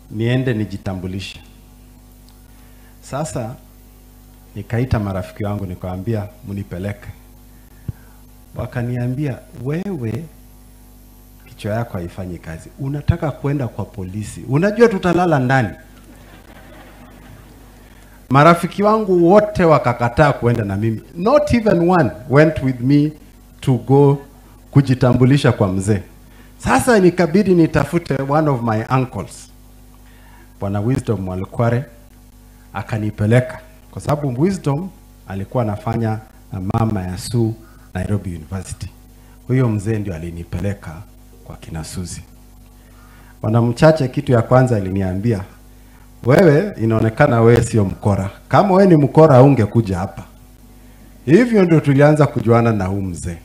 niende nijitambulishe. Sasa nikaita marafiki wangu nikawambia mnipeleke, wakaniambia wewe kichwa yako haifanyi kazi, unataka kwenda kwa polisi, unajua tutalala ndani. Marafiki wangu wote wakakataa kuenda na mimi, not even one went with me to go kujitambulisha kwa mzee. Sasa nikabidi nitafute one of my uncles, Bwana Wisdom Mwalikware akanipeleka, kwa sababu Wisdom alikuwa anafanya na mama ya Sue Nairobi University. Huyo mzee ndio alinipeleka kwa kina Suzi. Bwana Mchache, kitu ya kwanza aliniambia, wewe inaonekana wewe sio mkora. Kama wewe ni mkora ungekuja hapa. Hivyo ndio tulianza kujuana na huu mzee.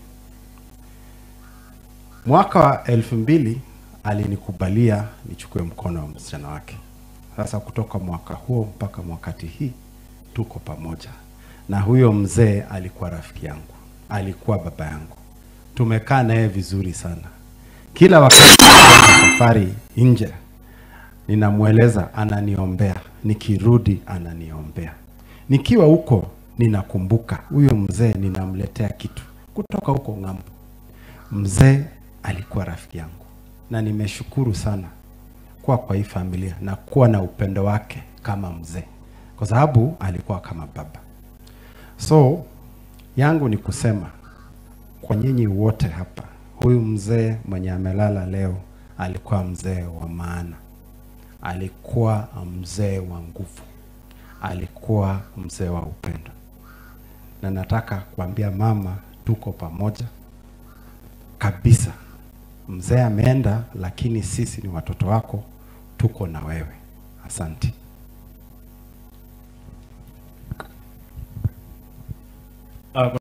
Mwaka wa elfu mbili alinikubalia nichukue mkono wa msichana wake. Sasa kutoka mwaka huo mpaka mwakati hii tuko pamoja, na huyo mzee alikuwa rafiki yangu, alikuwa baba yangu. Tumekaa naye vizuri sana. Kila wakati tukienda safari nje, ninamweleza, ananiombea. Nikirudi ananiombea. Nikiwa huko ninakumbuka huyo mzee, ninamletea kitu kutoka huko ng'ambo. Mzee alikuwa rafiki yangu, na nimeshukuru sana kuwa kwa hii familia na kuwa na upendo wake kama mzee, kwa sababu alikuwa kama baba. So yangu ni kusema kwa nyinyi wote hapa, huyu mzee mwenye amelala leo alikuwa mzee wa maana, alikuwa mzee wa nguvu, alikuwa mzee wa upendo, na nataka kuambia mama, tuko pamoja kabisa. Mzee ameenda, lakini sisi ni watoto wako, tuko na wewe. Asante. Uh,